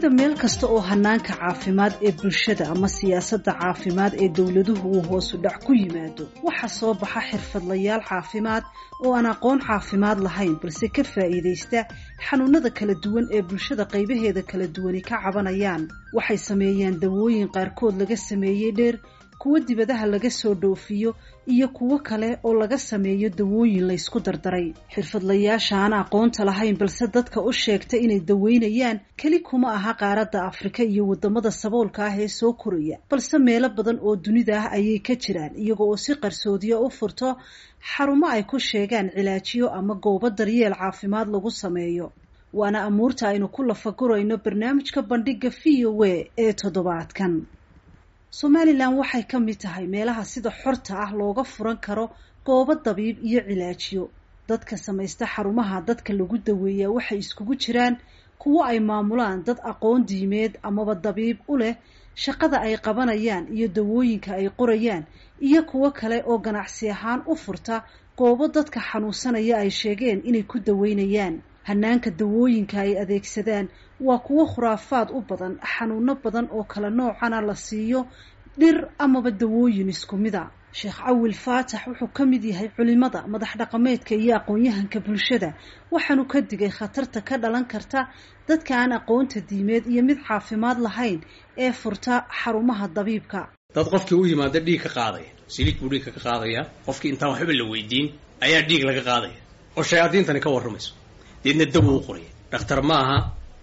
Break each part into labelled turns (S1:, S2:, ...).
S1: dunida meel kasta oo hanaanka caafimaad ee bulshada ama siyaasadda caafimaad ee dowladuhu uu hoosu dhac ku yimaado waxaa soo baxa xirfadlayaal caafimaad oo aan aqoon caafimaad lahayn balse ka faa'iidaysta xanuunada kala duwan ee bulshada qaybaheeda kala duwani ka cabanayaan waxay sameeyaan dawooyin qaarkood laga sameeyey dheer kuwo dibadaha laga soo dhoofiyo iyo kuwo kale oo laga sameeyo dawooyin laysku dardaray xirfadlayaasha aan aqoonta lahayn balse dadka u sheegta inay daweynayaan keli kuma aha qaaradda afrika iyo waddamada saboolka ah ee soo koraya balse meelo badan oo dunida ah ayay ka jiraan iyaga oo si qarsoodiya u furto xarumo ay ku sheegaan cilaajiyo ama goobo daryeel caafimaad lagu sameeyo waana amuurta aynu ku lafagurayno barnaamijka bandhiga v o a ee toddobaadkan somalilan waxay ka mid tahay meelaha sida xorta ah looga furan karo goobo dabiib iyo cilaajiyo dadka samaysta xarumaha dadka lagu daweeyaa waxay iskugu jiraan kuwo ay maamulaan dad aqoon diimeed amaba dabiib u leh shaqada ay qabanayaan iyo dawooyinka ay qorayaan iyo kuwo kale oo ganacsi ahaan u furta goobo dadka xanuunsanaya ay sheegeen inay ku daweynayaan hanaanka dawooyinka ay adeegsadaan waa kuwo khuraafaad u badan xanuuno badan oo kala noocana la siiyo dhir amaba dawooyin isku mida sheekh cawil faatax wuxuu ka mid yahay culimada madax dhaqameedka iyo aqoon-yahanka bulshada waxaanu ka digay khatarta ka dhalan karta dadka aan aqoonta diimeed iyo mid caafimaad lahayn ee furta xarumaha dabiibka
S2: dad qofkii u yimaada dhiig ka qaadaya siliid buu dhiigka ka qaadaya qofkii intaan waxba la weydiin ayaa dhiig laga qaadaya oo shayaadiintani ka warramayso deedna daw u qoraya dhakhtar maaha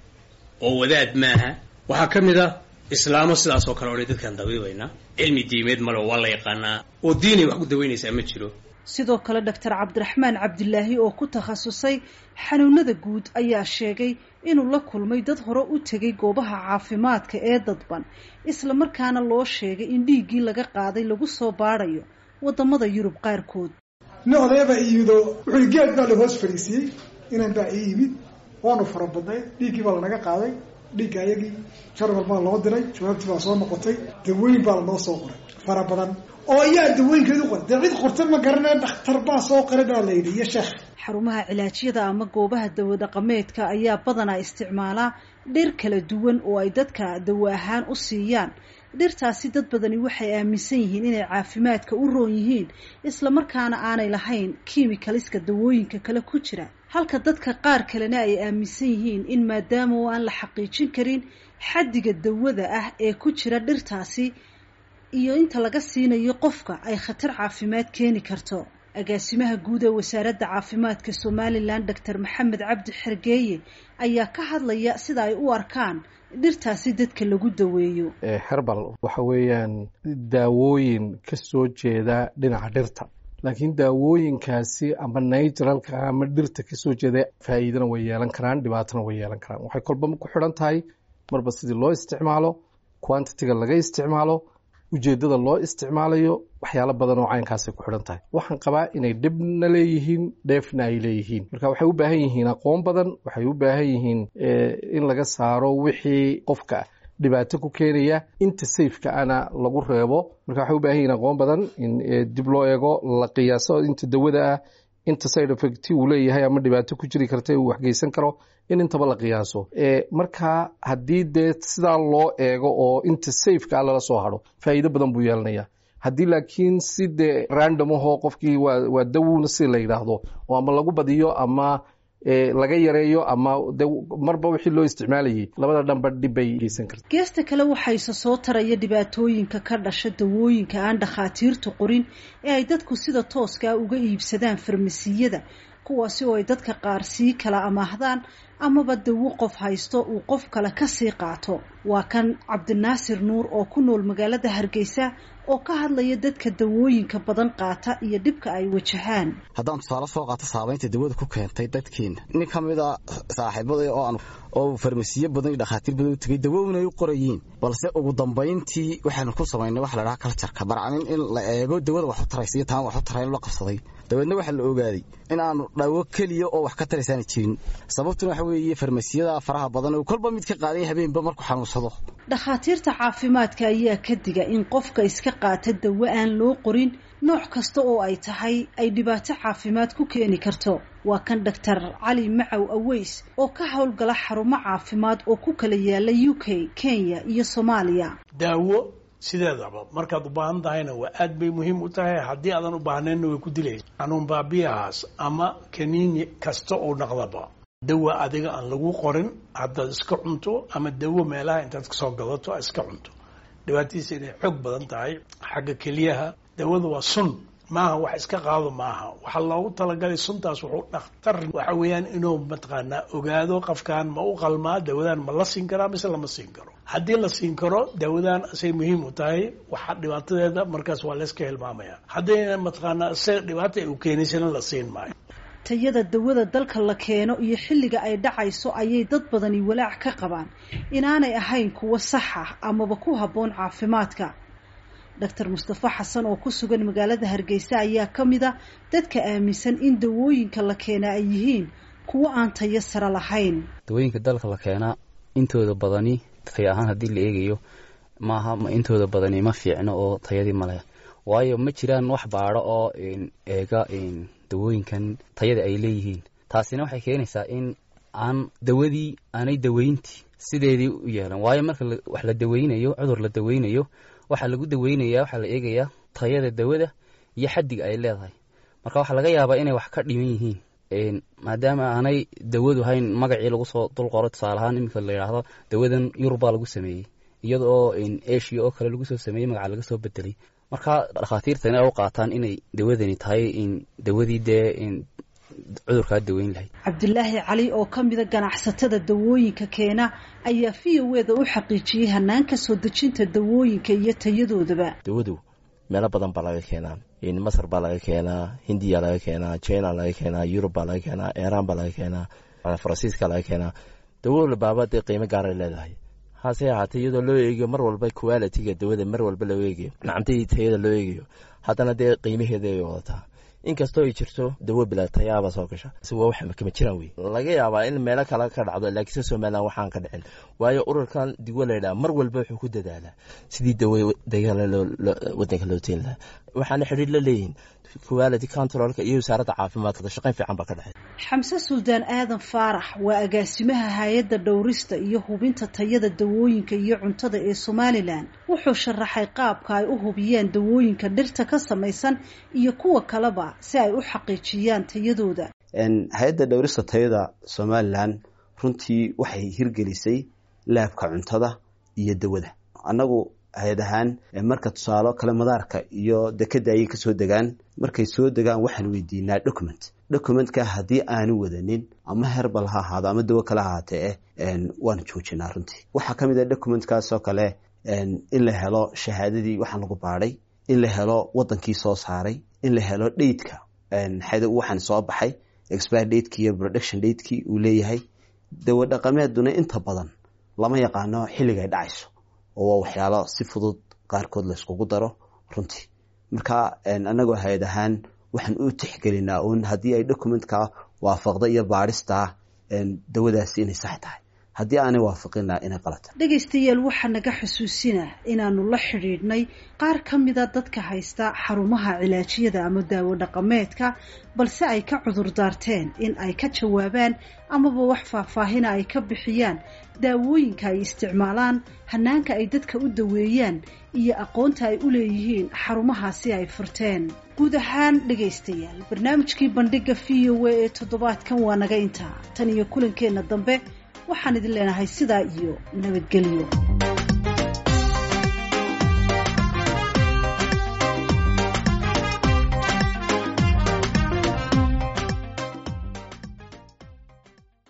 S2: oo wadaad maaha waxaa ka mid a islaamo sidaas oo kale odhay dadkaan dabiibaynaa cilmi diimeed male waa la yaqaanaa oo diinay wax ku daweynaysaa ma jiro
S1: sidoo kale doctor cabdiraxmaan cabdilaahi oo ku takhasusay xanuunada guud ayaa sheegay inuu la kulmay dad hore u tegay goobaha caafimaadka ee dadban isla markaana loo sheegay in dhiiggii laga qaaday lagu soo baadhayo waddamada yurub qaarkood
S3: nin odayaba iyado wuxuu geed baa la hoos fariisiyey inan baa ii yimid waanu fara badnay dhiiggii baa lanaga qaaday dhiigga ayagii jarmal baa loo diray jawaabtii baa soo noqotay dawooyin baa lanoo soo qoray fara badan oo ayaa dawooyinkeedu qoray dee cid qorta ma garanaya dhakhtar baa soo qoray baa la yidhi iyo sheekh
S1: xarumaha cilaajyada ama goobaha dawo dhaqameedka ayaa badanaa isticmaalaa dhir kala duwan oo ay dadka dawo ahaan u siiyaan dhirtaasi dad badani waxay aaminsan yihiin inay caafimaadka u roon yihiin islamarkaana aanay lahayn kiimikaliska dawooyinka kale ku jira halka dadka qaar kalena ay aaminsan yihiin in maadaama oo aan la xaqiijin karin xaddiga dawada ah ee ku jira dhirtaasi iyo inta laga siinayo qofka ay khatar caafimaad keeni karto agaasimaha guud ee wasaaradda caafimaadka somalilan doctor maxamed cabdi xergeeye ayaa ka hadlaya sida ay u arkaan dhirtaasi dadka lagu daweeyo
S4: herbal waxa weeyaan daawooyin ka soo jeeda dhinaca dhirta laakiin daawooyinkaasi ama naturalka ama dhirta kasoo jeeda faa'iidana way yeelan karaan dhibaatana way yeelan karaan waxay kolba ku xidhan tahay marba sidii loo isticmaalo quantitiga laga isticmaalo ujeeddada loo isticmaalayo waxyaalo badan oo caynkaasay ku xidhan tahay waxaan qabaa inay dhibna leeyihiin dheefna ay leeyihiin marka waxay u baahan yihiin aqoon badan waxay u baahan yihiin in laga saaro wixii qofka dhibaato ku keenaya inta safeka ana lagu reebo marka waxay u baahan yihiin aqoon badan in dib loo eego la qiyaaso inta dawada ah inta side effect uu leeyahay ama dhibaato ku jiri karta uu waxgeysan karo in intaba la qiyaaso marka haddii dee sidaa loo eego oo inta safeka ah lala soo haro faa'iido badan buu yeelanaya haddii laakiin si dee random ahoo qofkii waa waa dawowna si la yidhaahdo oo ama lagu badiyo ama laga yareeyo ama de marba wixii loo isticmaalayay labada dhanba dhib bay geysan karta
S1: geesta kale waxayse soo taraya dhibaatooyinka ka dhasha dawooyinka aan dhakhaatiirtu qorin ee ay dadku sida tooskaa uga iibsadaan farmasiyada kuwaasi oo ay dadka qaar sii kala amaahdaan amaba dawo qof haysto uu qof kale kasii qaato waa kan cabdinaasir nuur oo ku nool magaalada hargeysa oo ka hadlaya dadka dawooyinka badan qaata iyo dhibka ay wajahaan
S5: haddaan tusaale soo qaato saabaynta dawada ku keentay dadkeena nin ka mid a saaxiibada oo aan oo farmasiyo badan iyo dhakhaatiir badan u tegay dawowna ay u qorayiin balse ugu dambayntii waxaanu ku samaynay waxa la dhaha kaljarka barcamin in la eego dawada wax u taraysa iyo taan wax u tarayn la qabsaday dabeedna waxaa la ogaaday in aanu dhawo keliya oo wax ka taraysaana jirin sababtuna waxa weeye farmasiyada faraha badan oo kolba mid ka qaaday habeenba markuu xanuunsado
S1: dhakhaatiirta caafimaadka ayaa ka diga in qofka iska qaata dawo aan loo qorin nooc kasta oo ay tahay ay dhibaato caafimaad ku keeni karto waa kan doctor cali macow aweys oo ka howlgala xarumo caafimaad oo ku kala yaala u k kenya iyo soomaaliya
S6: daawo sideedaba markaad u baahan tahayna waa aad bay muhiim u tahay haddii aadan u baahnaynna way ku dilaysa xanuun baabiyahaas ama kaniini kasta oo naqdaba dawa adiga aan lagu qorin haddaad iska cunto ama dawo meelaha intaad kasoo gadato iska cunto dhibaatadiisa inay xoog badan tahay xagga keliyaha dawada waa sun maaha wax iska qaado maaha waxaa loogu talagalay suntaas wuxuu dhakhtar waxa weeyaan inuu mataqaanaa ogaado qofkan ma u qalmaa dawadan ma la siin karaa mise lama siin karo haddii la siin karo dawadan asay muhiim u tahay waxa dhibaatadeeda markaas waa layska hilmaamaya haddayna mataqaanaa isaga dhibaata ay u keenaysana la siin maayo
S1: tayada dawada dalka la keeno iyo xilliga ay dhacayso ayay dad badani walaac ka qabaan inaanay ahayn kuwo sax ah amaba ku habboon caafimaadka doctor mustafa xasan oo ku sugan magaalada hargeysa ayaa ka mid a dadka aaminsan in dawooyinka la keenaa ay yihiin kuwo aan tayo sare lahayn
S5: dawooyinka dalka la keenaa intooda badani tay ahaan haddii la eegayo maaha intooda badani ma fiicno oo tayadii male waayo ma jiraan wax baadho oo eega dawooyinkan tayada ay leeyihiin taasina waxay keenaysaa in aan dawadii aanay daweyntii sideedii u yeelan waayo marka wax la daweynayo cudur la daweynayo waxaa lagu daweynaya waxaa la eegayaa tayada dawada iyo xaddiga ay leedahay marka waxaa laga yaabaa inay wax ka dhiman yihiin maadaama aanay dawadu hayn magacii lagu soo dul qoro tusaale ahaan iminka la yidhaahdo dawadan yurubbaa lagu sameeyey iyada oo asia oo kale lagu soo sameeyey magaca laga soo bedelay marka dhakhaatiirta inay u qaataan inay dawadani tahay dawadii dee cudurkaa daweyn lahayd
S1: cabdulaahi cali oo ka mida ganacsatada dawooyinka keena ayaa v o eda u xaqiijiyey hanaanka soo dejinta dawooyinka iyo tayadoodaba
S7: dawadu meelo badan baa laga keenaa masar baa laga keenaa hindiya laga keenaa china laga keenaa yurub baa laga keenaa iran baa laga keenaa faransiiska laga keenaa dawo labaaba dee qiimo gaaray leedahay hase ahaatee iyadoo loo eegayo mar walba qualitiga dawada mar walba loo eegayo nacamtadii tayada loo eegayo haddana dee qiimaheeda ay wadataa inkastoo ay jirto dawo bila tayaaba soo gasha waa wax kama jiraan wey laga yaabaa in meelo kale ka dhacdo laakiinse somalilan waxaan ka dhicin waayo ururkan digo laydhaha mar walba wuxuu ku dadaalaa sidii dawo dagala wadanka loo teen lahaa waxaana xidhiir la leeyihin quality controlka iyo wasaaradda caafimaadka shaqayn fiican baa ka dhexay
S1: xamse suldaan aadan faarax waa agaasimaha hay-adda dhowrista iyo hubinta tayada dawooyinka iyo cuntada ee somalilan wuxuu sharaxay qaabka ay u hubiyeen dawooyinka dhirta ka samaysan iyo kuwa kaleba si ay u xaqiijiyaan tayadooda
S8: hay-adda dhowrista tayada somalilan runtii waxay hirgelisay laabka cuntada iyo dawada annagu hay-ad ahaan marka tusaalo kale madaarka iyo dekeda ayay kasoo degaan markay soo degaan waxaan weydiinaa document documentka haddii aanu wadanin ama herbal ha ahaado ama dawo kale ahaatee waanu joojinaa runtii waxaa ka mid a documentkaasoo kale in la helo shahaadadii waxaan lagu baadhay in la helo wadankii soo saaray in la helo dheydka waxaan soo baxay expire dateki iyo production datekii uu leeyahay dawo dhaqameeduna inta badan lama yaqaano xilligay dhacayso oo waa waxyaalo si fudud qaarkood layskugu daro runtii marka anagoo hay-ad ahaan waxaan u tixgelinaa uun haddii ay documentka waafaqda iyo baadhista dawadaasi inay sax tahay haddii aanay waafaqina inay qalata
S1: dhegaystayaal waxaa naga xusuusina inaanu la xidhiidhnay qaar ka mida dadka haysta xarumaha cilaajiyada ama daawo dhaqameedka balse ay ka cudur daarteen in ay ka jawaabaan amaba wax faahfaahina ay ka bixiyaan daawooyinka ay isticmaalaan hanaanka ay dadka u daweeyaan iyo aqoonta ay u leeyihiin xarumahaasi ay furteen guud ahaan dhegaystayaal barnaamijkii bandhiga v o a ee toddobaadkan waa naga intaa tan iyo kulankeenna dambe waxaan idin leenahay sidaa iyo nabadgelyo